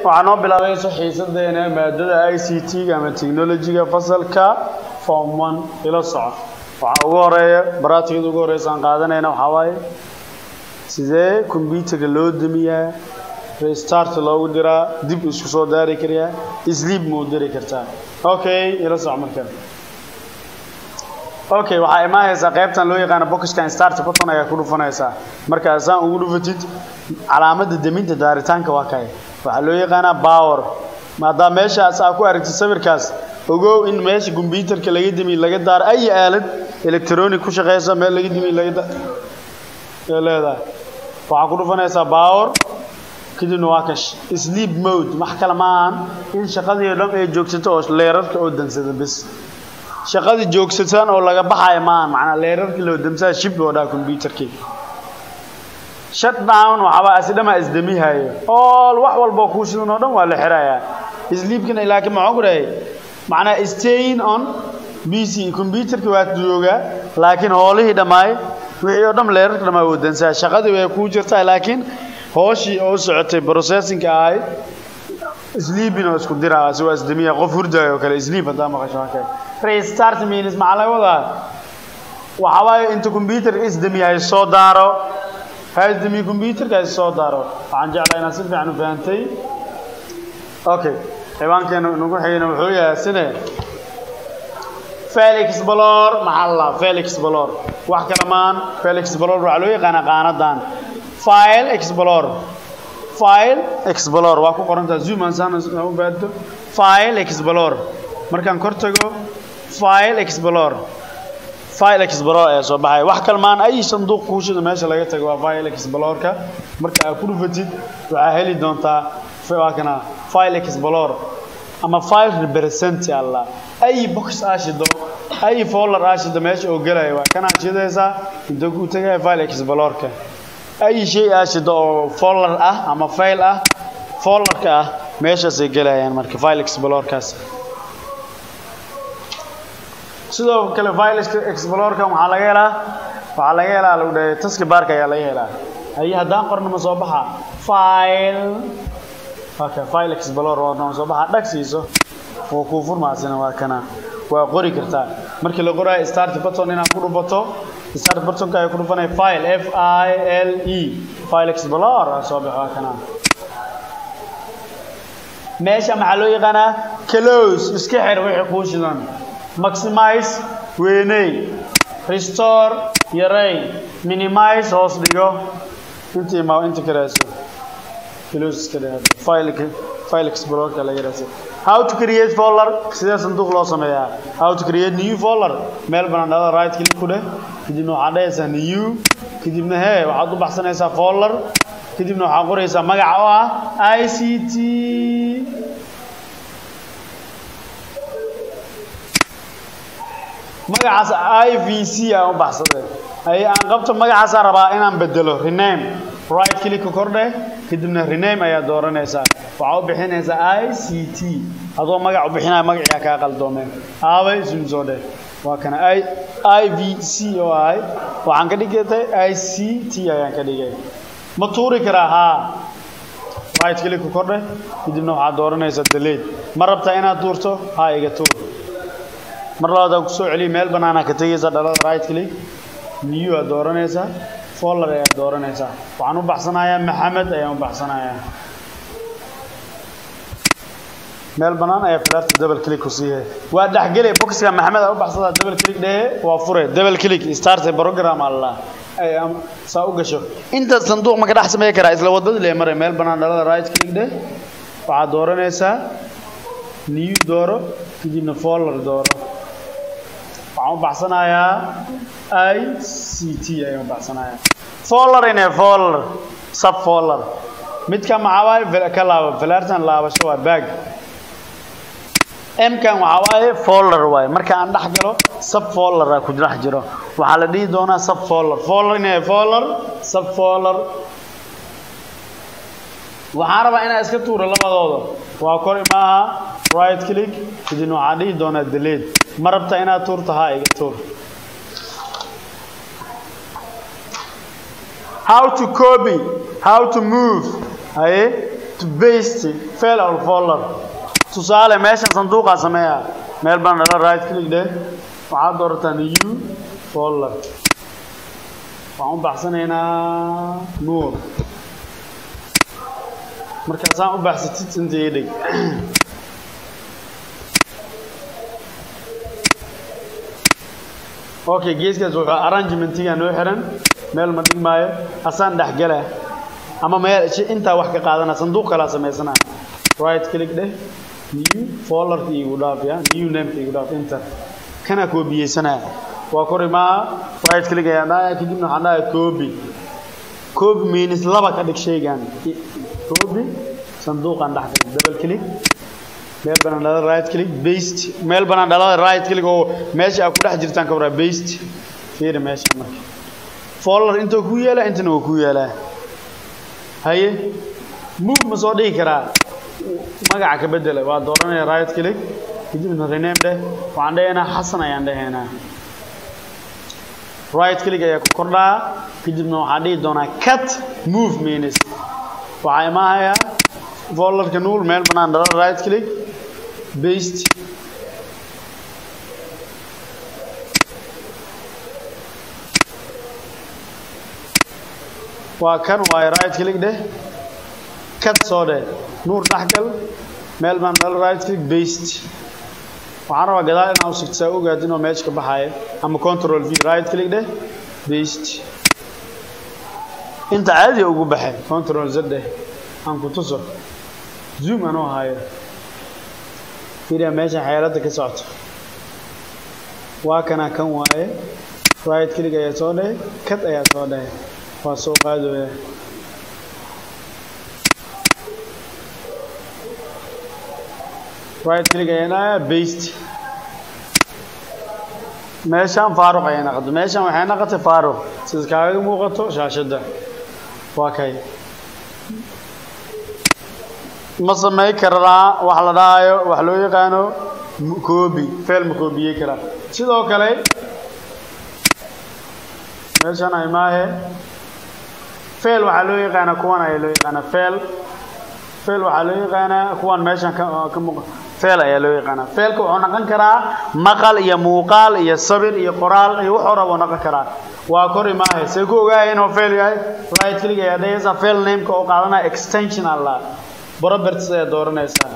waxaa noo bilaabaysa xiisadeena maadada i c t-ga ama technology-ga fasalka form one ila soco waxaa ugu horeeya baraatigada ugu horeysa aan qaadanayna waxaa waaye sidee combyuterka loo damiyaa restart loogu diraa dib isku soo daari karayaa sleep ma u diri kartaa okay ila soco markaa okay waxaa imaanaysaa qaybtan loo yaqaano boxkan start button ayaa ku dhufanaysaa markaa saan ugu dhufatid calaamada deminta daaritaanka waa kay waxaa loo yaqaanaa power maadaa meeshaas aa ku aragtid sawirkaas ogow in meesha combyuterka laga demi laga daaro ay aalad electronic ku shaqeysa meel laga demi laga da leedahay waxaa ku dhufanaysaa power kadibna waa ka sleep mode wax kale ma ahan in shaqadii o dhan ay joogsato oo leerarka oo dansada bes shaqadii joogsataan oo laga baxayo maahan macnaa leerarkii loo damsaa shib loo dhaha combyuterkii shutdown waxaabaa asidhamaa isdamihayo all wax walboo kuu shidan oo dhan waa la xirayaa sleepkana laakiin maxaa ku dhahay macnaa staying on b c combyuterkii waa joogaa laakiin hoolihii dhammaay wixii oo dhan leerarka dhammaa wuu dansaa shaqadii way kuu jirtaa laakiin hooshii oo socotay processingka ahayd sleeping oo isku diraa si waa isdamiya qof hurdayo oo kale sleep haddaa maqasho waa kale restart means maxaa laga wadaa waxaa waaye inta combyuterka isdamiyahay soo daaro ha isdamiye combyuterka is soo daaro waxaan jeclaa inaad si fiican u fahantay okay ciwaankeena nagu xigayna wuxuu yahay sine felix balor maxaa la felix balor wax kale maan felix balor waxaa loo yaqaanaa qaanadan file explore file explore waa ku qorantaa zoom aan saan u baado file explore markaan kor tago file explore file explore ayaa soo baxaya wax kale maan ay sanduuq kuushida meesha laga tago waa file exploreka marka aad ku dhufatid waxaa heli doontaa waa kana file explore ama file represent alla ay box aa shido ay folder aa shido meesha oo gelaya waa kanaa shidaysaa inta ku tagaya file exploreka ay shay aa shido oo folder ah ama file ah folderka ah meeshaasay gelayaan marka file explorekaas sidoo kale file exploreka waxaa laga helaa waxaa laga helaa lagu dhahay taski barka ayaa laga helaa ay haddaan qorno ma soo baxa file okay file explorer waa noo soo baxa dhag siiso oo kuu furmaasina waa kana waa qori kartaa markii la qoraayo start button inaad ku dhufato start buttonka ay ku dhufanay file f i l e file explorer soo baxa waa kana meesha maxaa loo yaqaanaa close iska xir wixii kuu shidan maximize weyney restore yaray minimize hoos dhigo intii ma inta karayso close iska dhigay file file explorer la yiraahdo how to create folder sidee sanduuq loo sameeyaa how to create new folder meel banaan dhada right click ku dheh kadibna waxaad dhahaysaa new kadibna hee waxaad u baxsanaysaa folder kadibna waxaad qoraysaa magaca oo ah i c t magacaas i v c aan u baxsaday ay aan qabto magacaasaa rabaa inaan bedelo rename right click kordhe kadibna rename ayaa dooranaysaa waxaa u bixinaysaa i c t adoo magac u bixinaya magaciyaa kaa qaldoomeen aabay isun soo dheh waa kana i i v c oo ahay waxaan ka dhigatay i c t ayaan ka dhigay ma tuuri karaa haa right click kordhe kadibna waxaad dooranaysaa delete ma rabtaa inaad tuurto haa iga tuur mar labaad ku soo celiya meel banaana ka tegaysaa dhalada right click new aad dooranaysaa folder ayaad dooranaysaa waxaan u baxsanayaa maxamed ayaan u baxsanayaa meel banaan ayaa filaarta double click ku siihe waa dhexgele boxka maxamed aa u baxsadaa double click dhehe waa fure double click start program alla saa u gasho inta sanduuq ma ka dhex samey karaa isla wadadii lee maray meel banaan dhalada right click dheh waxaad dooranaysaa new dooro kadibna folder dooro waxaan u baxsanayaa i c t ayaan u baxsanayaa folder ine folder sub folder midka maxaa waaye ka laabo filaartan laabasho waa bag mkan waxaa waaye folder waaye marka aan dhex galo sub foldera ku dhex jiro waxaa la dhihi doonaa sub folder folder ine folder sub folder waxaan rabaa inaa iska tuuro labadooda waa kor maaha right click kadibna waxaan dhihi doonaa delete ma rabta inaad tuurto haa iga tuur how to copy how to move haye to paste file or folder tusaale meesha sanduuqa sameeya meel baan dhala right click dheh waxaad doorataa new folder waxaan u baxsanaynaa nuur markaasaan u baxsatid inta ii dhig okay geeskaas wuxuu arrangementiga noo xiran meel ma dhigmaayo asaan dhexgala ama meel intaa wax ka qaadana sanduuq kalaa samaysanaya right click dheh new folderka igu dhaaf ya new nameka igu dhaaf enter kana koobiyeysanaya waa kori maaha right click ayaan dhahaya kadibna waxaan dhahaya copy copy means laba ka dhig shaygan copy sanduuqan dhex galay double click meel banaan dhalada right click paste meel banaan dhalada right click oo meesha aad ku dhex jirtaan ka waraa paste fiiri meesha marka folder intoo ku yaala intana waa ku yaalaa haye move ma soo dhigi karaa magaca ka bedela waa dooranaya right click kadibna rename dheh waxaan dhehaynaa xasan ayaan dhehaynaa right click ayaa ku kordhaa kadibna waxaan dhihi doonaa cut move means waxaa imaanayaa folderka nuul meel banaan dhalada right click paste waa kan waaye right click dheh cut soo dheh nuur dhexgal meel baan dhala right click paste waxaan rabaa gadaal inaa u sigto saa ogaad inuu meesha ka baxaayo ama control v right click dheh paste inta caadiga ugu baxay control z dheh aan ku tuso zoom anuu hayo fiiriya meesha xeeladda ka socoto waa kana kan waaye right click ayaa soo dhahay cut ayaa soo dhahay waa soo qaadooya right click ayaa dhahaya paste meeshaan faaruq ayay naqato meeshaan waxay naqatay faaruq sida kaaga muuqato shaashadda waa kay ma samay karaa wax la dhahayo wax loo yaqaano koobi feel ma koobiyey karaa sidoo kale meeshaan ay maahe feel waxaa loo yaqaanaa kuwan ayaa loo yaqaanaa feel feel waxaa loo yaqaanaa kuwan meeshan ka ka muuqa feel ayaa loo yaqaanaa feelka wuxuu noqon karaa maqal iyo muuqaal iyo sabir iyo qoraal iyo wuxuu rabo noqon karaa waa kori maahe see ku ogaaya inuu feel yahay right click ayaa dhahaysaa feel nameka oo qaadanaya extension alla properties ayaa dooranaysaa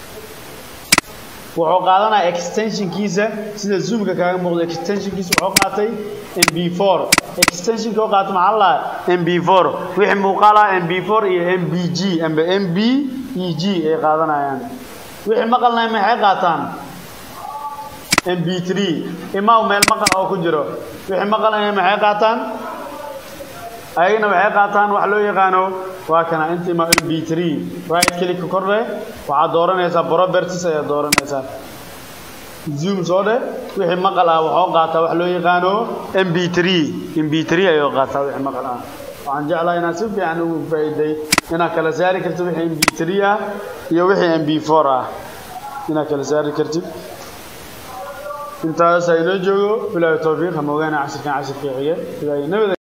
wuxuu qaadanaya extensionkiisa sida zoomka kaaga muuqdo extensionkiisa wuxuu qaatay mb4 extensionka oo qaatay maxaa la mb4 wixii muuqaal ah mb4 iyo mbg amba mbeg ay qaadanayaan wixii maqalna maxay qaataan mb3 imaw meel maqal oo ku jiro wixii maqalna maxay qaataan ayagana waxay qaataan wax loo yaqaano waa kana inta ima mb3 right click kordhe waxaad dooranaysaa properties ayaa dooranaysaa zoom soo dhe wixii maqal ah waxuu qaataa wax loo yaqaano mb3 mb3 ayuu qaataa wixii maqal ah waxaan jeclahay inaad si fiican ugu faa'iiday inaad kala saari kartid wixii mb3 ah iyo wixii mb4 ah inaad kala saari kartid intaas inoo joogo bilaahi tawfiiq ha moogaana cashirkan cashirkii xige ilaahay nabada